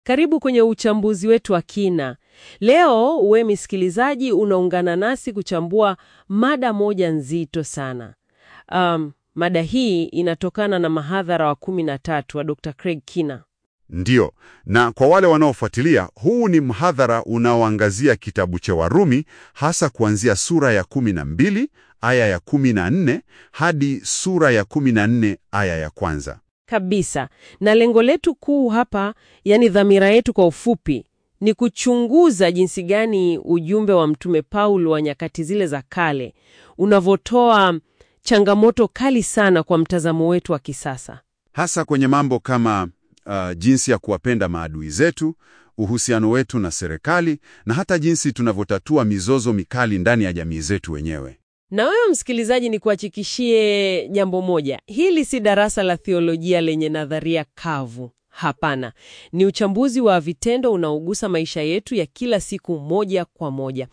Karibu kwenye uchambuzi wetu wa kina. Leo uwe msikilizaji, unaungana nasi kuchambua mada moja nzito sana. Um, mada hii inatokana na mahadhara wa kumi na tatu wa Dr. Craig Kina. Ndiyo, na kwa wale wanaofuatilia, huu ni mhadhara unaoangazia kitabu cha Warumi, hasa kuanzia sura ya 12 aya ya 14 hadi sura ya 14 aya ya kwanza. Kabisa. Na lengo letu kuu hapa, yani dhamira yetu kwa ufupi, ni kuchunguza jinsi gani ujumbe wa Mtume Paulo wa nyakati zile za kale unavyotoa changamoto kali sana kwa mtazamo wetu wa kisasa. hasa kwenye mambo kama uh, jinsi ya kuwapenda maadui zetu, uhusiano wetu na serikali, na hata jinsi tunavyotatua mizozo mikali ndani ya jamii zetu wenyewe. Na wewe msikilizaji, ni kuhakikishie jambo moja, hili si darasa la theolojia lenye nadharia kavu. Hapana, ni uchambuzi wa vitendo unaogusa maisha yetu ya kila siku moja kwa moja.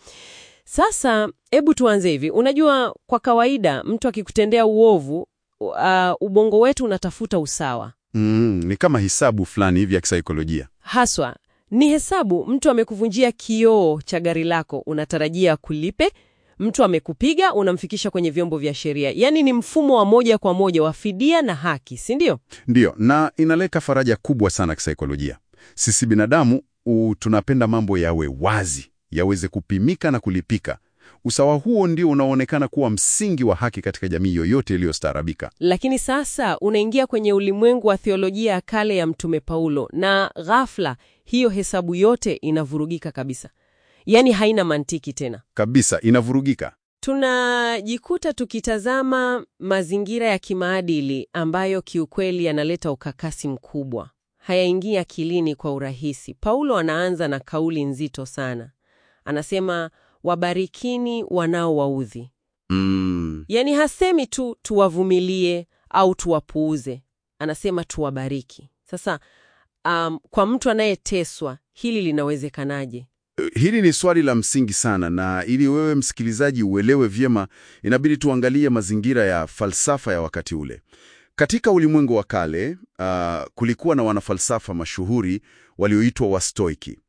Sasa hebu tuanze hivi. Unajua, kwa kawaida mtu akikutendea uovu, uh, ubongo wetu unatafuta usawa Mm, ni kama hisabu fulani hivi ya kisaikolojia. haswa ni hesabu. Mtu amekuvunjia kioo cha gari lako, unatarajia kulipe. Mtu amekupiga, unamfikisha kwenye vyombo vya sheria. Yaani ni mfumo wa moja kwa moja wa fidia na haki, si ndio? Ndiyo, na inaleta faraja kubwa sana kisaikolojia. Sisi binadamu u, tunapenda mambo yawe wazi, yaweze kupimika na kulipika. Usawa huo ndio unaoonekana kuwa msingi wa haki katika jamii yoyote iliyostaarabika. Lakini sasa unaingia kwenye ulimwengu wa theolojia ya kale ya Mtume Paulo, na ghafla hiyo hesabu yote inavurugika kabisa, yaani haina mantiki tena. Kabisa, inavurugika. Tunajikuta tukitazama mazingira ya kimaadili ambayo kiukweli yanaleta ukakasi mkubwa, hayaingii akilini kwa urahisi. Paulo anaanza na kauli nzito sana, anasema wabarikini wanaowaudhi. Mm, Yaani hasemi tu tuwavumilie au tuwapuuze, anasema tuwabariki. Sasa um, kwa mtu anayeteswa hili linawezekanaje? Hili ni swali la msingi sana, na ili wewe msikilizaji uelewe vyema, inabidi tuangalie mazingira ya falsafa ya wakati ule. Katika ulimwengu wa kale, uh, kulikuwa na wanafalsafa mashuhuri walioitwa Wastoiki.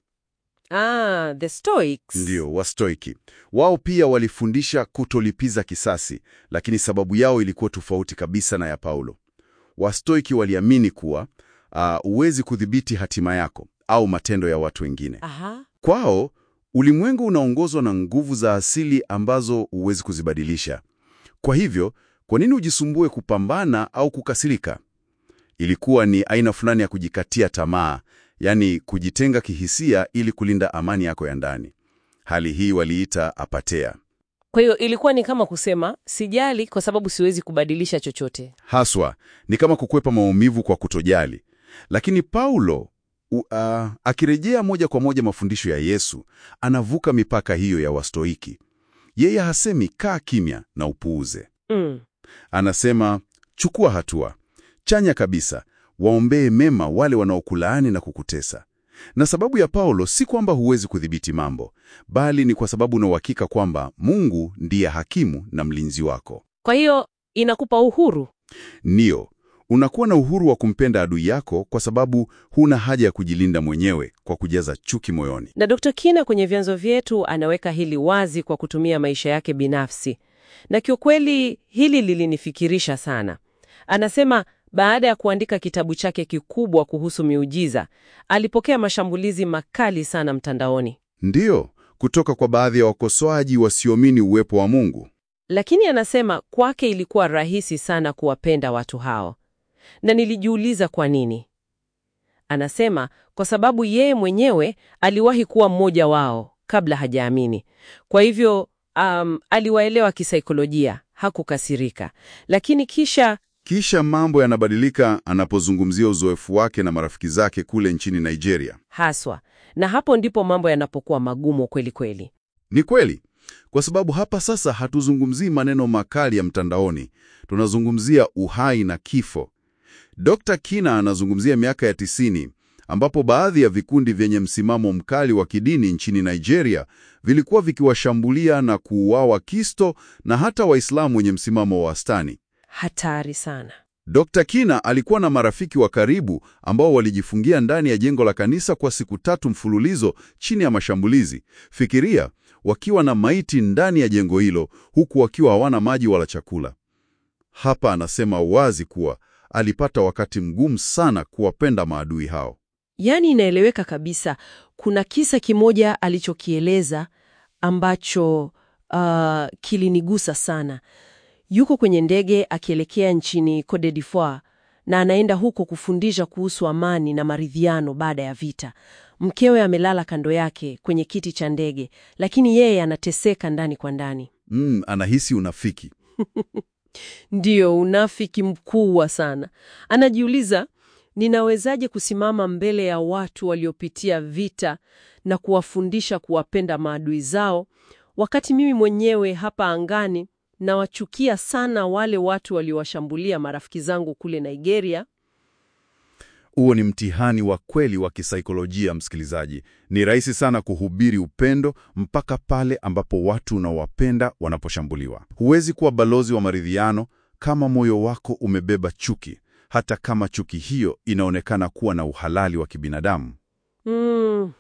Ah, the Stoics. Ndio, Wastoiki. Wao pia walifundisha kutolipiza kisasi, lakini sababu yao ilikuwa tofauti kabisa na ya Paulo. Wastoiki waliamini kuwa uh, huwezi kudhibiti hatima yako au matendo ya watu wengine. Aha. Kwao ulimwengu unaongozwa na nguvu za asili ambazo huwezi kuzibadilisha. Kwa hivyo, kwa nini ujisumbue kupambana au kukasirika? Ilikuwa ni aina fulani ya kujikatia tamaa, yaani kujitenga kihisia ili kulinda amani yako ya ndani. Hali hii waliita apatea. Kwa hiyo ilikuwa ni kama kusema sijali kwa sababu siwezi kubadilisha chochote. Haswa ni kama kukwepa maumivu kwa kutojali. Lakini Paulo u, a, akirejea moja kwa moja mafundisho ya Yesu, anavuka mipaka hiyo ya Wastoiki. Yeye hasemi kaa kimya na upuuze. Mm. Anasema chukua hatua chanya kabisa, waombee mema wale wanaokulaani na kukutesa. Na sababu ya Paulo si kwamba huwezi kudhibiti mambo, bali ni kwa sababu una uhakika kwamba Mungu ndiye hakimu na mlinzi wako. Kwa hiyo inakupa uhuru. Ndiyo, unakuwa na uhuru wa kumpenda adui yako kwa sababu huna haja ya kujilinda mwenyewe kwa kujaza chuki moyoni. Na Dr. Kina kwenye vyanzo vyetu anaweka hili wazi kwa kutumia maisha yake binafsi, na kiukweli hili lilinifikirisha sana. Anasema baada ya kuandika kitabu chake kikubwa kuhusu miujiza, alipokea mashambulizi makali sana mtandaoni, Ndiyo, kutoka kwa baadhi ya wakosoaji wasioamini uwepo wa Mungu. lakini anasema kwake ilikuwa rahisi sana kuwapenda watu hao, na nilijiuliza kwa nini. Anasema kwa sababu yeye mwenyewe aliwahi kuwa mmoja wao kabla hajaamini. Kwa hivyo um, aliwaelewa kisaikolojia, hakukasirika. Lakini kisha Kisha mambo yanabadilika anapozungumzia uzoefu wake na marafiki zake kule nchini Nigeria. haswa, na hapo ndipo mambo yanapokuwa magumu kweli kweli. Ni kweli, kwa sababu hapa sasa hatuzungumzii maneno makali ya mtandaoni, tunazungumzia uhai na kifo. Dr. Kina anazungumzia miaka ya tisini ambapo baadhi ya vikundi vyenye msimamo mkali wa kidini nchini Nigeria vilikuwa vikiwashambulia na kuuawa Kristo na hata Waislamu wenye msimamo wa wastani. Hatari sana. Dr. Kina alikuwa na marafiki wa karibu ambao walijifungia ndani ya jengo la kanisa kwa siku tatu mfululizo chini ya mashambulizi. Fikiria, wakiwa na maiti ndani ya jengo hilo huku wakiwa hawana maji wala chakula. Hapa anasema wazi kuwa alipata wakati mgumu sana kuwapenda maadui hao. Yaani inaeleweka kabisa. Kuna kisa kimoja alichokieleza ambacho uh, kilinigusa sana. Yuko kwenye ndege akielekea nchini Cote d'Ivoire na anaenda huko kufundisha kuhusu amani na maridhiano baada ya vita. Mkewe amelala kando yake kwenye kiti cha ndege, lakini yeye anateseka ndani kwa ndani. Mm, anahisi unafiki. Ndiyo, unafiki mkubwa sana. Anajiuliza, ninawezaje kusimama mbele ya watu waliopitia vita na kuwafundisha kuwapenda maadui zao, wakati mimi mwenyewe hapa angani nawachukia sana wale watu waliowashambulia marafiki zangu kule Nigeria. Huo ni mtihani wa kweli wa kisaikolojia, msikilizaji. Ni rahisi sana kuhubiri upendo mpaka pale ambapo watu unaowapenda wanaposhambuliwa. Huwezi kuwa balozi wa maridhiano kama moyo wako umebeba chuki, hata kama chuki hiyo inaonekana kuwa na uhalali wa kibinadamu. Mm.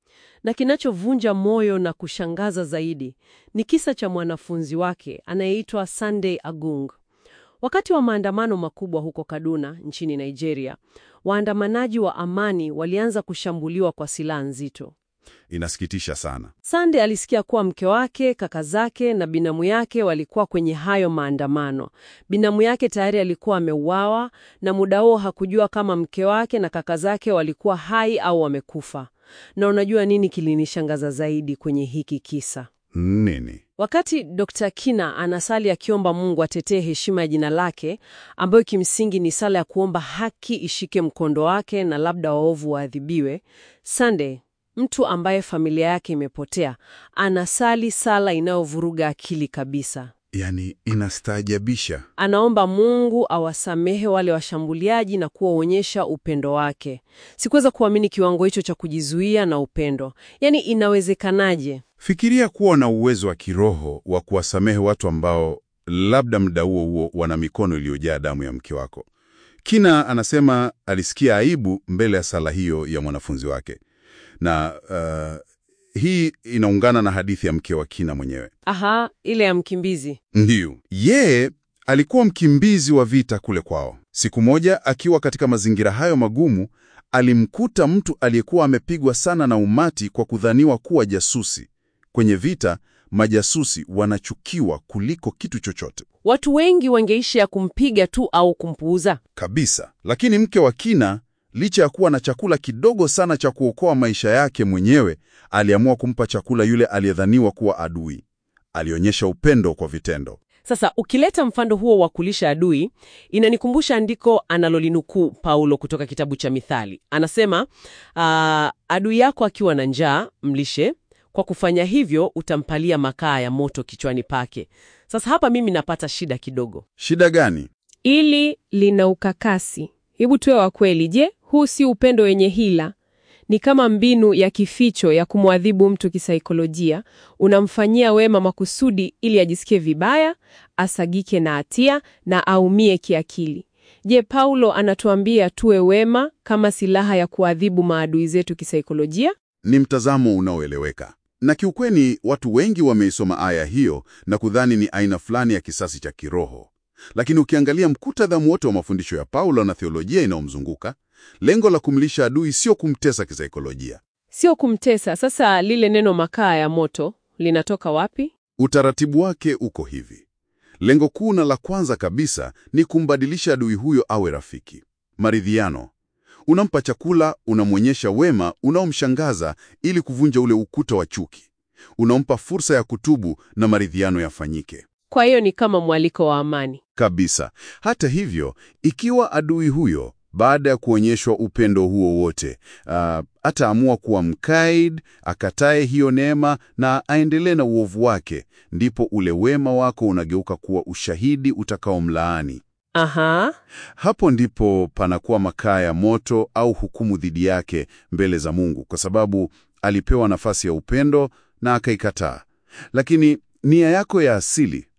Na kinachovunja moyo na kushangaza zaidi ni kisa cha mwanafunzi wake anayeitwa Sunday Agung. Wakati wa maandamano makubwa huko Kaduna nchini Nigeria, waandamanaji wa amani walianza kushambuliwa kwa silaha nzito. Inasikitisha sana. Sunday alisikia kuwa mke wake, kaka zake na binamu yake walikuwa kwenye hayo maandamano. Binamu yake tayari alikuwa ameuawa na muda huo hakujua kama mke wake na kaka zake walikuwa hai au wamekufa. Na unajua nini kilinishangaza zaidi kwenye hiki kisa? Nini? Wakati Dr. Kina anasali akiomba Mungu atetee heshima ya jina lake, ambayo kimsingi ni sala ya kuomba haki ishike mkondo wake na labda waovu waadhibiwe, Sunday, mtu ambaye familia yake imepotea, anasali sala inayovuruga akili kabisa. Yaani, inastaajabisha. Anaomba Mungu awasamehe wale washambuliaji na kuwaonyesha upendo wake. Sikuweza kuamini kiwango hicho cha kujizuia na upendo. Yaani, inawezekanaje? Fikiria kuwa na uwezo wa kiroho wa kuwasamehe watu ambao labda muda huo huo wana mikono iliyojaa damu ya mke wako. Kina anasema alisikia aibu mbele ya sala hiyo ya mwanafunzi wake, na uh, hii inaungana na hadithi ya mke wa Kina mwenyewe. Aha, ile ya mkimbizi. Ndiyo, yeye alikuwa mkimbizi wa vita kule kwao. Siku moja akiwa katika mazingira hayo magumu, alimkuta mtu aliyekuwa amepigwa sana na umati kwa kudhaniwa kuwa jasusi. Kwenye vita, majasusi wanachukiwa kuliko kitu chochote Watu wengi wangeishi ya kumpiga tu au kumpuuza. kabisa. Lakini mke wa Kina, licha ya kuwa na chakula kidogo sana cha kuokoa maisha yake mwenyewe, aliamua kumpa chakula yule aliyedhaniwa kuwa adui. Alionyesha upendo kwa vitendo. Sasa ukileta mfano huo wa kulisha adui, inanikumbusha andiko analolinukuu Paulo kutoka kitabu cha Mithali. Anasema aa, adui yako akiwa na njaa mlishe, kwa kufanya hivyo utampalia makaa ya moto kichwani pake. Sasa hapa mimi napata shida kidogo. Shida gani? Ili lina ukakasi. Hebu tuwe wa kweli. Je, huu si upendo wenye hila? Ni kama mbinu ya kificho ya kumwadhibu mtu kisaikolojia. Unamfanyia wema makusudi ili ajisikie vibaya, asagike na hatia na aumie kiakili. Je, Paulo anatuambia tuwe wema kama silaha ya kuadhibu maadui zetu kisaikolojia? Ni mtazamo unaoeleweka, na kiukweli watu wengi wameisoma aya hiyo na kudhani ni aina fulani ya kisasi cha kiroho. Lakini ukiangalia mkutadha wote wa mafundisho ya Paulo na theolojia inayomzunguka, lengo la kumlisha adui sio kumtesa kisaikolojia. Sio kumtesa. Sasa lile neno makaa ya moto linatoka wapi? Utaratibu wake uko hivi. Lengo kuu na la kwanza kabisa ni kumbadilisha adui huyo awe rafiki. Maridhiano. Unampa chakula, unamwonyesha wema unaomshangaza ili kuvunja ule ukuta wa chuki. Unampa fursa ya kutubu na maridhiano yafanyike. Kwa hiyo ni kama mwaliko wa amani. Kabisa. Hata hivyo, ikiwa adui huyo baada ya kuonyeshwa upendo huo wote, uh, ataamua kuwa mkaid, akatae hiyo neema na aendelee na uovu wake, ndipo ule wema wako unageuka kuwa ushahidi utakaomlaani. Aha, Hapo ndipo panakuwa makaa ya moto au hukumu dhidi yake mbele za Mungu, kwa sababu alipewa nafasi ya upendo na akaikataa. Lakini nia yako ya asili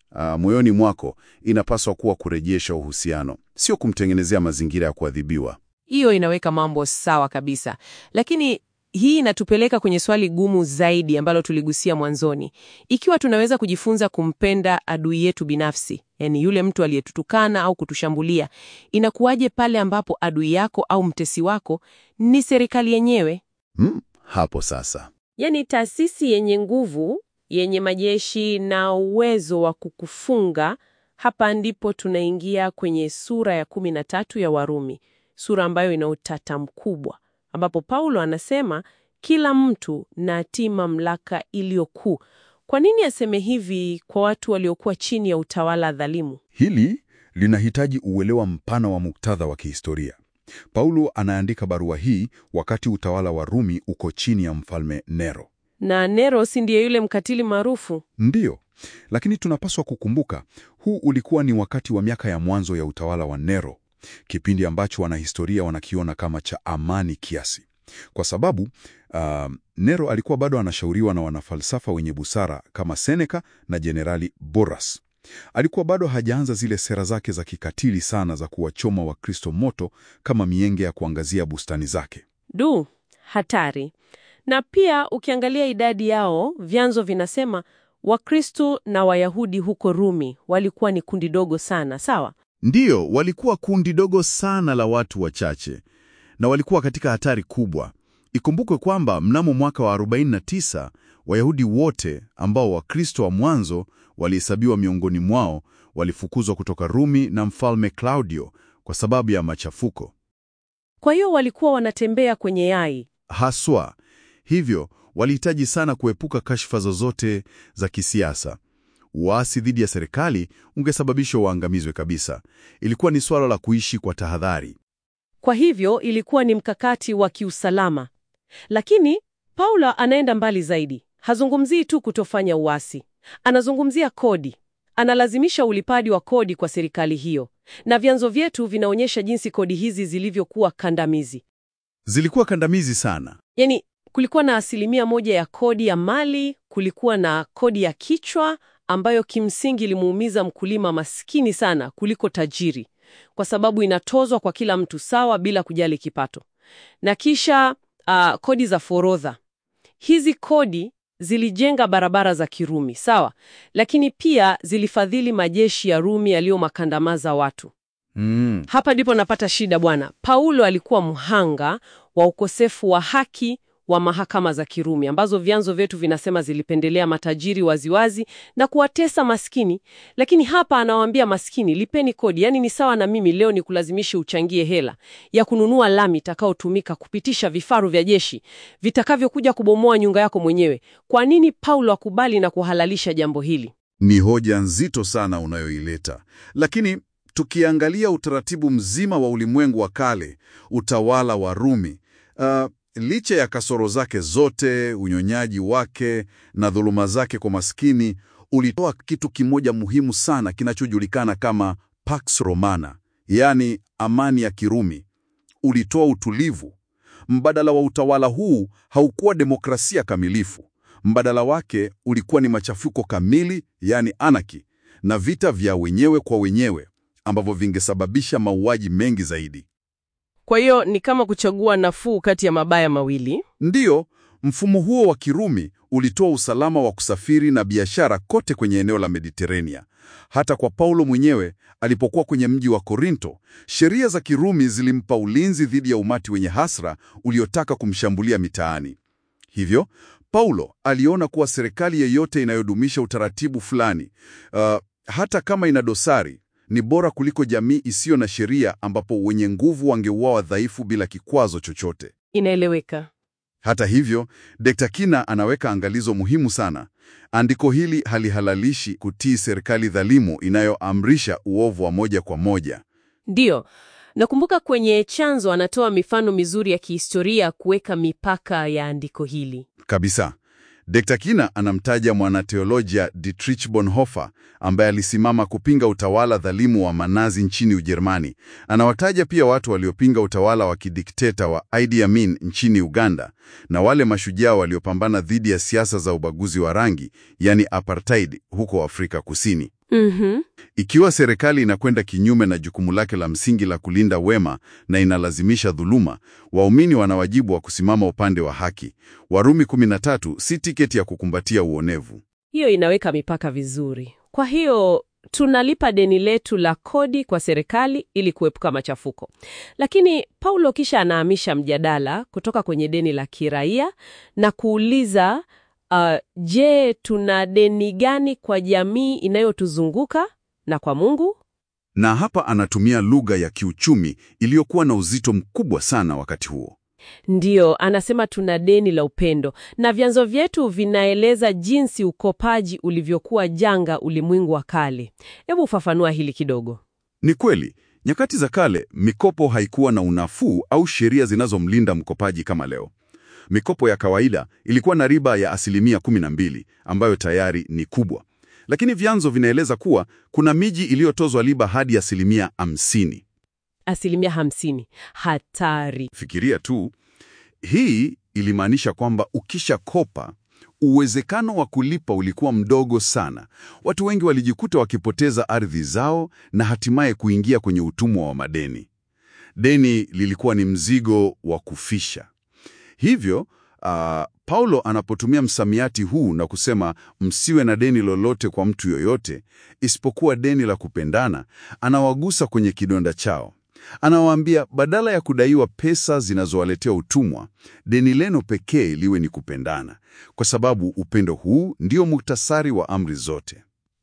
ah, moyoni mwako inapaswa kuwa kurejesha uhusiano, sio kumtengenezea mazingira ya kuadhibiwa. Hiyo inaweka mambo sawa kabisa, lakini hii inatupeleka kwenye swali gumu zaidi ambalo tuligusia mwanzoni. Ikiwa tunaweza kujifunza kumpenda adui yetu binafsi, yani yule mtu aliyetutukana au kutushambulia, inakuwaje pale ambapo adui yako au mtesi wako ni serikali yenyewe? Hmm, hapo sasa Yaani taasisi yenye nguvu, yenye majeshi na uwezo wa kukufunga. Hapa ndipo tunaingia kwenye sura ya kumi na tatu ya Warumi, sura ambayo ina utata mkubwa, ambapo Paulo anasema kila mtu na atii mamlaka iliyo kuu. Kwa nini aseme hivi kwa watu waliokuwa chini ya utawala dhalimu? Hili linahitaji uelewa mpana wa muktadha wa kihistoria. Paulo anaandika barua hii wakati utawala wa Rumi uko chini ya mfalme Nero. Na Nero si ndiye yule mkatili maarufu? Ndiyo, lakini tunapaswa kukumbuka huu ulikuwa ni wakati wa miaka ya mwanzo ya utawala wa Nero, kipindi ambacho wanahistoria wanakiona kama cha amani kiasi, kwa sababu uh, Nero alikuwa bado anashauriwa na wanafalsafa wenye busara kama Seneca na Jenerali Boras. Alikuwa bado hajaanza zile sera zake za kikatili sana za kuwachoma Wakristo moto kama mienge ya kuangazia bustani zake. Du, hatari. Na pia ukiangalia idadi yao, vyanzo vinasema Wakristo na Wayahudi huko Rumi walikuwa ni kundi dogo sana, sawa? Ndiyo, walikuwa kundi dogo sana la watu wachache na walikuwa katika hatari kubwa. Ikumbukwe kwamba mnamo mwaka wa 49 Wayahudi wote ambao Wakristo wa mwanzo walihesabiwa miongoni mwao walifukuzwa kutoka Rumi na mfalme Claudio kwa sababu ya machafuko Kwa hiyo walikuwa wanatembea kwenye yai. haswa. Hivyo walihitaji sana kuepuka kashfa zozote za kisiasa. Uasi dhidi ya serikali ungesababisha waangamizwe kabisa. Ilikuwa ni suala la kuishi kwa tahadhari. Kwa hivyo ilikuwa ni mkakati wa kiusalama. Lakini Paulo anaenda mbali zaidi. Hazungumzii tu kutofanya uasi, anazungumzia kodi. Analazimisha ulipaji wa kodi kwa serikali hiyo, na vyanzo vyetu vinaonyesha jinsi kodi hizi zilivyokuwa kandamizi. Zilikuwa kandamizi sana. Yaani, kulikuwa na asilimia moja ya kodi ya mali, kulikuwa na kodi ya kichwa ambayo kimsingi ilimuumiza mkulima maskini sana kuliko tajiri, kwa sababu inatozwa kwa kila mtu sawa bila kujali kipato. Na kisha ah, kodi za forodha. Hizi kodi zilijenga barabara za Kirumi, sawa, lakini pia zilifadhili majeshi ya Rumi yaliyomakandamaza watu. Mm. Hapa ndipo napata shida bwana. Paulo alikuwa mhanga wa ukosefu wa haki wa mahakama za Kirumi ambazo vyanzo vyetu vinasema zilipendelea matajiri waziwazi na kuwatesa maskini. Lakini hapa anawaambia maskini, lipeni kodi. Yaani ni sawa na mimi leo ni kulazimishe uchangie hela ya kununua lami itakayotumika kupitisha vifaru vya jeshi vitakavyokuja kubomoa nyumba yako mwenyewe. Kwa nini Paulo akubali na kuhalalisha jambo hili? Ni hoja nzito sana unayoileta, lakini tukiangalia utaratibu mzima wa ulimwengu wa kale, utawala wa Rumi, uh, licha ya kasoro zake zote, unyonyaji wake na dhuluma zake kwa maskini, ulitoa kitu kimoja muhimu sana kinachojulikana kama Pax Romana, yaani amani ya Kirumi. Ulitoa utulivu. Mbadala wa utawala huu haukuwa demokrasia kamilifu. Mbadala wake ulikuwa ni machafuko kamili, yaani anarchy, na vita vya wenyewe kwa wenyewe ambavyo vingesababisha mauaji mengi zaidi. Kwa hiyo ni kama kuchagua nafuu kati ya mabaya mawili. Ndiyo, mfumo huo wa Kirumi ulitoa usalama wa kusafiri na biashara kote kwenye eneo la Mediterania. Hata kwa Paulo mwenyewe alipokuwa kwenye mji wa Korinto, sheria za Kirumi zilimpa ulinzi dhidi ya umati wenye hasra uliotaka kumshambulia mitaani. Hivyo, Paulo aliona kuwa serikali yeyote inayodumisha utaratibu fulani, uh, hata kama ina dosari, ni bora kuliko jamii isiyo na sheria ambapo wenye nguvu wangeuawa dhaifu bila kikwazo chochote. Inaeleweka. Hata hivyo, Dr. Kina anaweka angalizo muhimu sana. Andiko hili halihalalishi kutii serikali dhalimu inayoamrisha uovu wa moja kwa moja. Ndiyo, nakumbuka kwenye chanzo anatoa mifano mizuri ya kihistoria kuweka mipaka ya andiko hili. Kabisa. Dr. Kina anamtaja mwanateolojia Dietrich Bonhoeffer ambaye alisimama kupinga utawala dhalimu wa Manazi nchini Ujerumani. Anawataja pia watu waliopinga utawala wa kidikteta wa Idi Amin nchini Uganda na wale mashujaa waliopambana dhidi ya siasa za ubaguzi wa rangi, yani apartheid huko Afrika Kusini. Mhm. Ikiwa serikali inakwenda kinyume na jukumu lake la msingi la kulinda wema na inalazimisha dhuluma, waumini wana wajibu wa kusimama upande wa haki. Warumi 13 si tiketi ya kukumbatia uonevu. Hiyo inaweka mipaka vizuri. Kwa hiyo tunalipa deni letu la kodi kwa serikali ili kuepuka machafuko. Lakini Paulo kisha anahamisha mjadala kutoka kwenye deni la kiraia na kuuliza uh, je, tuna deni gani kwa jamii inayotuzunguka na kwa Mungu? Na hapa anatumia lugha ya kiuchumi iliyokuwa na uzito mkubwa sana wakati huo. Ndiyo, anasema tuna deni la upendo, na vyanzo vyetu vinaeleza jinsi ukopaji ulivyokuwa janga ulimwengu wa kale. Hebu ufafanua hili kidogo. Ni kweli, nyakati za kale mikopo haikuwa na unafuu au sheria zinazomlinda mkopaji kama leo. Mikopo ya kawaida ilikuwa na riba ya asilimia 12 ambayo tayari ni kubwa, lakini vyanzo vinaeleza kuwa kuna miji iliyotozwa riba hadi asilimia 50. Asilimia hamsini. Hatari. Fikiria tu, hii ilimaanisha kwamba ukishakopa uwezekano wa kulipa ulikuwa mdogo sana. Watu wengi walijikuta wakipoteza ardhi zao na hatimaye kuingia kwenye utumwa wa madeni. Deni lilikuwa ni mzigo wa kufisha. Hivyo ah, Paulo anapotumia msamiati huu na kusema msiwe na deni lolote kwa mtu yoyote isipokuwa deni la kupendana, anawagusa kwenye kidonda chao. Anawaambia badala ya kudaiwa pesa zinazowaletea utumwa, deni lenu pekee liwe ni kupendana, kwa sababu upendo huu ndio muktasari wa amri zote.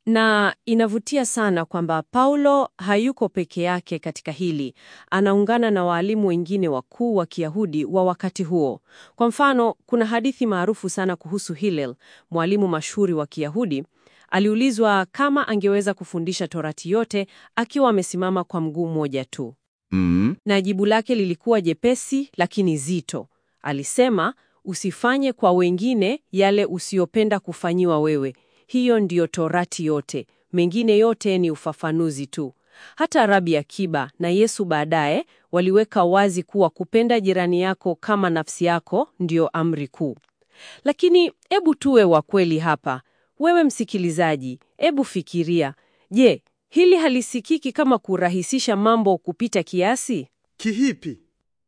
Na inavutia sana kwamba Paulo hayuko peke yake katika hili. Anaungana na waalimu wengine wakuu wa Kiyahudi wa wakati huo. Kwa mfano, kuna hadithi maarufu sana kuhusu Hillel, mwalimu mashuhuri wa Kiyahudi. Aliulizwa kama angeweza kufundisha Torati yote akiwa amesimama kwa mguu mmoja tu. Mm, Na jibu lake lilikuwa jepesi lakini zito. Alisema, usifanye kwa wengine yale usiyopenda kufanyiwa wewe. Hiyo ndiyo Torati yote, mengine yote ni ufafanuzi tu. Hata Rabi Akiba na Yesu baadaye waliweka wazi kuwa kupenda jirani yako kama nafsi yako ndiyo amri kuu. Lakini hebu tuwe wa kweli hapa. Wewe msikilizaji, hebu fikiria, je, hili halisikiki kama kurahisisha mambo kupita kiasi? kihipi?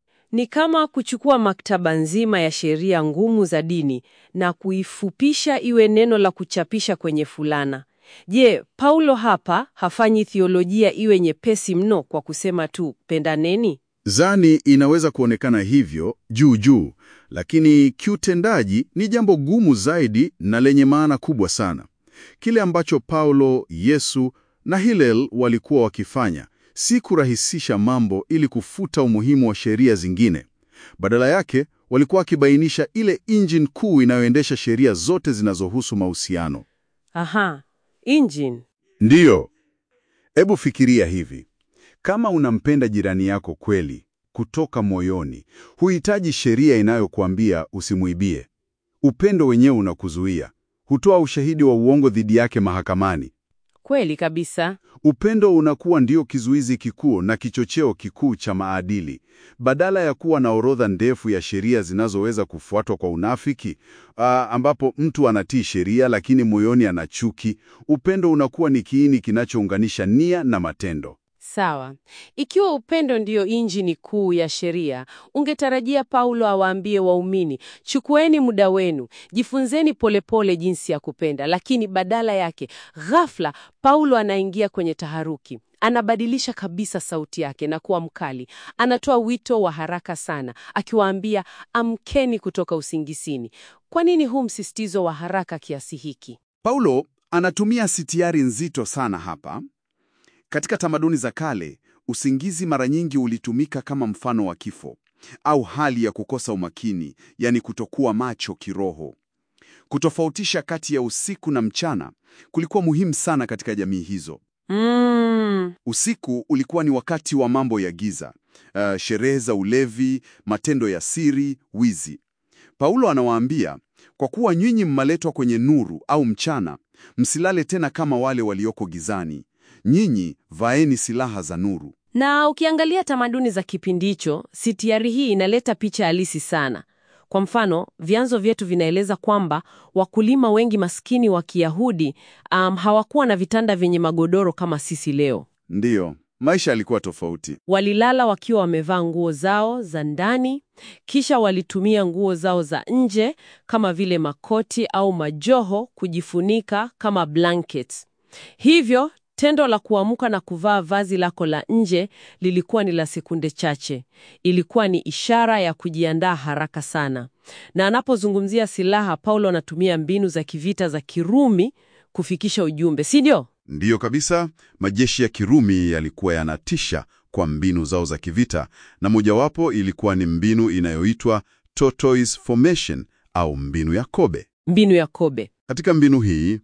Ni kama kuchukua maktaba nzima ya sheria ngumu za dini na kuifupisha iwe neno la kuchapisha kwenye fulana. Je, Paulo hapa hafanyi thiolojia iwe nyepesi mno kwa kusema tu pendaneni? Zani inaweza kuonekana hivyo juu juu, lakini kiutendaji ni jambo gumu zaidi na lenye maana kubwa sana. Kile ambacho Paulo, Yesu na Hillel walikuwa wakifanya si kurahisisha mambo ili kufuta umuhimu wa sheria zingine. Badala yake, walikuwa wakibainisha ile injini kuu inayoendesha sheria zote zinazohusu mahusiano. Aha, engine. Ndiyo. Hebu fikiria hivi. Kama unampenda jirani yako kweli, kutoka moyoni, huhitaji sheria inayokuambia usimuibie. Upendo wenyewe unakuzuia. Hutoa ushahidi wa uongo dhidi yake mahakamani. Kweli kabisa. Upendo unakuwa ndio kizuizi kikuu na kichocheo kikuu cha maadili. Badala ya kuwa na orodha ndefu ya sheria zinazoweza kufuatwa kwa unafiki, aa, ambapo mtu anatii sheria lakini moyoni ana chuki, upendo unakuwa ni kiini kinachounganisha nia na matendo. Sawa. Ikiwa upendo ndiyo injini kuu ya sheria, ungetarajia Paulo awaambie waumini, chukueni muda wenu, jifunzeni polepole jinsi ya kupenda. Lakini badala yake, ghafla Paulo anaingia kwenye taharuki. Anabadilisha kabisa sauti yake na kuwa mkali. Anatoa wito wa haraka sana, akiwaambia amkeni kutoka usingisini. Kwa nini huu msisitizo wa haraka kiasi hiki? Paulo anatumia sitiari nzito sana hapa. Katika tamaduni za kale, usingizi mara nyingi ulitumika kama mfano wa kifo au hali ya kukosa umakini, yani kutokuwa macho kiroho. Kutofautisha kati ya usiku na mchana kulikuwa muhimu sana katika jamii hizo. Mm. Usiku ulikuwa ni wakati wa mambo ya giza, uh, sherehe za ulevi, matendo ya siri, wizi. Paulo anawaambia, kwa kuwa nyinyi mmaletwa kwenye nuru au mchana, msilale tena kama wale walioko gizani. Nyinyi vaeni silaha za nuru. Na ukiangalia tamaduni za kipindi hicho, sitiari hii inaleta picha halisi sana. Kwa mfano, vyanzo vyetu vinaeleza kwamba wakulima wengi maskini wa Kiyahudi um, hawakuwa na vitanda vyenye magodoro kama sisi leo. Ndiyo, maisha yalikuwa tofauti. Walilala wakiwa wamevaa nguo zao za ndani, kisha walitumia nguo zao za nje kama vile makoti au majoho kujifunika kama blankets. Hivyo tendo la kuamka na kuvaa vazi lako la nje lilikuwa ni la sekunde chache. Ilikuwa ni ishara ya kujiandaa haraka sana. Na anapozungumzia silaha, Paulo anatumia mbinu za kivita za Kirumi kufikisha ujumbe, si ndio? Ndiyo kabisa, majeshi ya Kirumi yalikuwa yanatisha kwa mbinu zao za kivita, na mojawapo ilikuwa ni mbinu inayoitwa tortoise formation au mbinu ya kobe. Mbinu ya kobe. Katika mbinu hii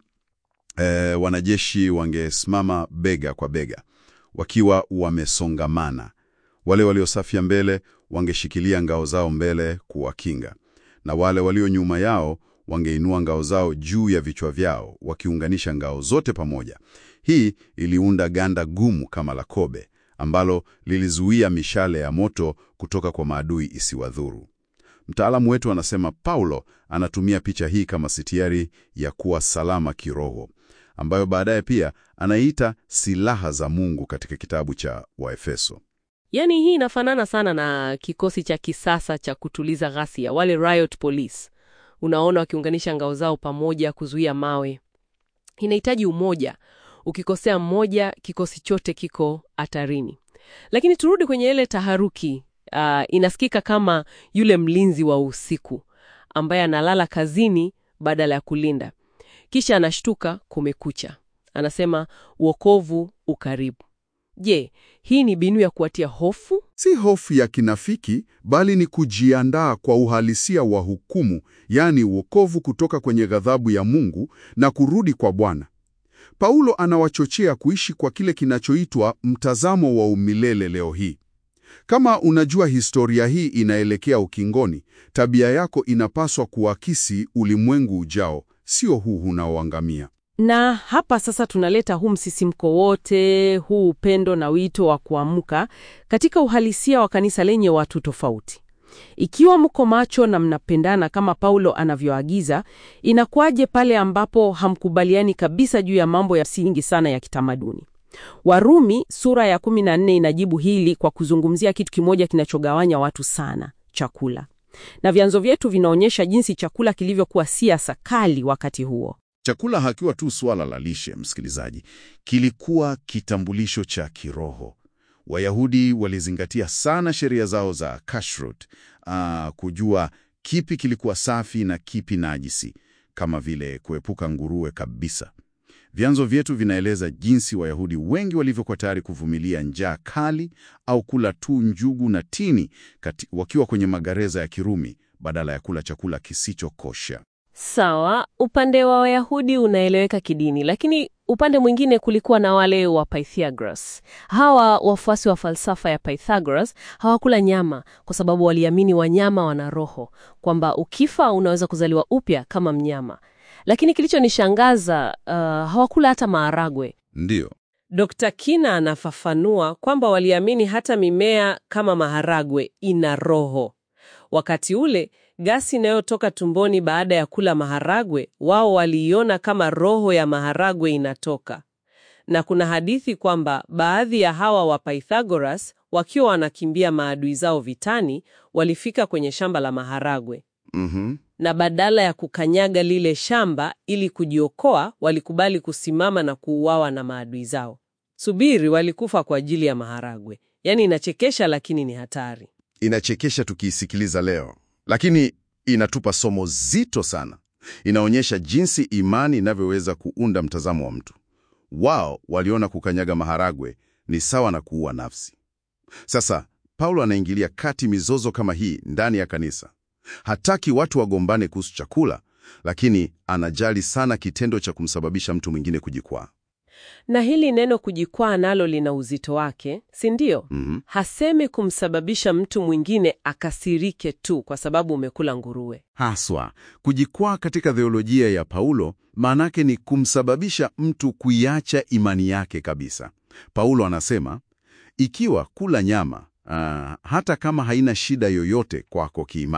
eh, wanajeshi wangesimama bega kwa bega wakiwa wamesongamana. Wale waliosafia mbele wangeshikilia ngao zao mbele kuwakinga, na wale walio nyuma yao wangeinua ngao zao juu ya vichwa vyao wakiunganisha ngao zote pamoja. Hii iliunda ganda gumu kama la kobe ambalo lilizuia mishale ya moto kutoka kwa maadui isiwadhuru. Mtaalamu wetu anasema Paulo anatumia picha hii kama sitiari ya kuwa salama kiroho, ambayo baadaye pia anaita silaha za Mungu katika kitabu cha Waefeso. Yaani hii inafanana sana na kikosi cha kisasa cha kutuliza ghasia, wale riot police. Unaona wakiunganisha ngao zao pamoja kuzuia mawe. Inahitaji umoja. Ukikosea mmoja, kikosi chote kiko hatarini. Lakini turudi kwenye ile taharuki. Uh, inasikika kama yule mlinzi wa usiku ambaye analala kazini badala ya kulinda, kisha anashtuka kumekucha, anasema uokovu ukaribu. Je, hii ni mbinu ya kuwatia hofu? Si hofu ya kinafiki, bali ni kujiandaa kwa uhalisia wa hukumu, yaani wokovu kutoka kwenye ghadhabu ya Mungu na kurudi kwa Bwana. Paulo anawachochea kuishi kwa kile kinachoitwa mtazamo wa umilele leo hii. Kama unajua historia hii inaelekea ukingoni, tabia yako inapaswa kuakisi ulimwengu ujao, sio huu unaoangamia. Na hapa sasa tunaleta huu msisimko wote, huu upendo na wito wa kuamka katika uhalisia wa kanisa lenye watu tofauti. Ikiwa mko macho na mnapendana kama Paulo anavyoagiza, inakuwaje pale ambapo hamkubaliani kabisa juu ya mambo ya msingi sana ya kitamaduni? Warumi sura ya 14 inajibu hili kwa kuzungumzia kitu kimoja kinachogawanya watu sana, chakula. Na vyanzo vyetu vinaonyesha jinsi chakula kilivyokuwa siasa kali wakati huo. Chakula hakiwa tu suala la lishe, msikilizaji, kilikuwa kitambulisho cha kiroho. Wayahudi walizingatia sana sheria zao za kashrut, ah, kujua kipi kilikuwa safi na kipi najisi, kama vile kuepuka nguruwe kabisa. Vyanzo vyetu vinaeleza jinsi Wayahudi wengi walivyokuwa tayari kuvumilia njaa kali au kula tu njugu na tini kati, wakiwa kwenye magereza ya Kirumi badala ya kula chakula kisichokosha. Sawa, upande wa Wayahudi unaeleweka kidini, lakini upande mwingine kulikuwa na wale wa Pythagoras. Hawa wafuasi wa falsafa ya Pythagoras hawakula nyama kwa sababu waliamini wanyama wana roho, kwamba ukifa unaweza kuzaliwa upya kama mnyama. Lakini kilichonishangaza uh, hawakula hata maharagwe. Ndiyo, Dr. Kina anafafanua kwamba waliamini hata mimea kama maharagwe ina roho. Wakati ule gasi inayotoka tumboni baada ya kula maharagwe, wao waliiona kama roho ya maharagwe inatoka. Na kuna hadithi kwamba baadhi ya hawa wa Pythagoras wakiwa wanakimbia maadui zao vitani, walifika kwenye shamba la maharagwe mhm, na badala ya kukanyaga lile shamba ili kujiokoa, walikubali kusimama na kuuawa na maadui zao. Subiri, walikufa kwa ajili ya maharagwe. Yaani inachekesha, lakini ni hatari. inachekesha tukiisikiliza leo, lakini inatupa somo zito sana. Inaonyesha jinsi imani inavyoweza kuunda mtazamo wa mtu. Wao waliona kukanyaga maharagwe ni sawa na kuua nafsi. Sasa Paulo anaingilia kati mizozo kama hii ndani ya kanisa. Hataki watu wagombane kuhusu chakula, lakini anajali sana kitendo cha kumsababisha mtu mwingine kujikwaa. Na hili neno kujikwaa nalo lina uzito wake, si ndio? Mhm. Hasemi kumsababisha mtu mwingine akasirike tu kwa sababu umekula nguruwe. Haswa, kujikwaa katika theolojia ya Paulo maanake ni kumsababisha mtu kuiacha imani yake kabisa. Paulo anasema, ikiwa kula nyama ah, hata kama haina shida yoyote kwako kiimani,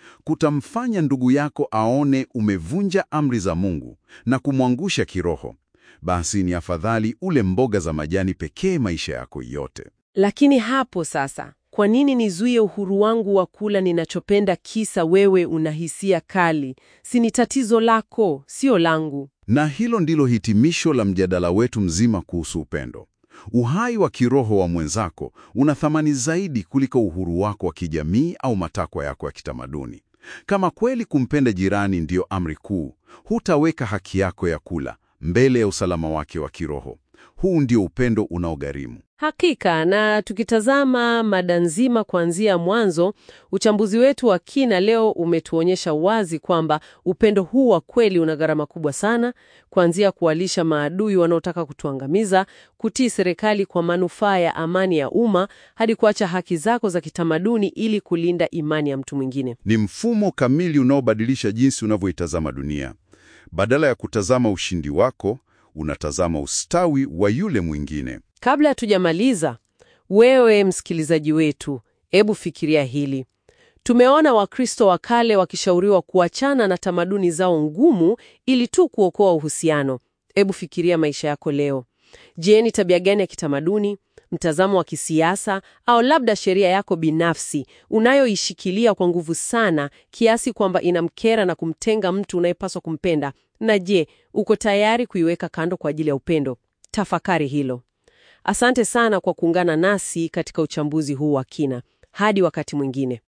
kutamfanya ndugu yako aone umevunja amri za Mungu na kumwangusha kiroho, basi ni afadhali ule mboga za majani pekee maisha yako yote. Lakini hapo sasa, kwa nini nizuie uhuru wangu wa kula ninachopenda kisa wewe una hisia kali? Si ni tatizo lako, sio langu. Na hilo ndilo hitimisho la mjadala wetu mzima kuhusu upendo. Uhai wa kiroho wa mwenzako una thamani zaidi kuliko uhuru wako wa kijamii au matakwa yako ya kitamaduni. Kama kweli kumpenda jirani ndiyo amri kuu, hutaweka haki yako ya kula mbele ya usalama wake wa kiroho. Huu ndio upendo unaogharimu. Hakika, na tukitazama mada nzima kuanzia mwanzo, uchambuzi wetu wa kina leo umetuonyesha wazi kwamba upendo huu wa kweli una gharama kubwa sana, kuanzia kuwalisha maadui wanaotaka kutuangamiza, kutii serikali kwa manufaa ya amani ya umma, hadi kuacha haki zako za kitamaduni ili kulinda imani ya mtu mwingine. Ni mfumo kamili unaobadilisha jinsi unavyoitazama dunia. Badala ya kutazama ushindi wako, unatazama ustawi wa yule mwingine. Kabla hatujamaliza, wewe msikilizaji wetu, hebu fikiria hili. Tumeona Wakristo wa kale wakishauriwa kuachana na tamaduni zao ngumu ili tu kuokoa uhusiano. Hebu fikiria maisha yako leo. Je, ni tabia gani ya kitamaduni, mtazamo wa kisiasa au labda sheria yako binafsi unayoishikilia kwa nguvu sana kiasi kwamba inamkera na kumtenga mtu unayepaswa kumpenda? Na je, uko tayari kuiweka kando kwa ajili ya upendo? Tafakari hilo. Asante sana kwa kuungana nasi katika uchambuzi huu wa kina. Hadi wakati mwingine.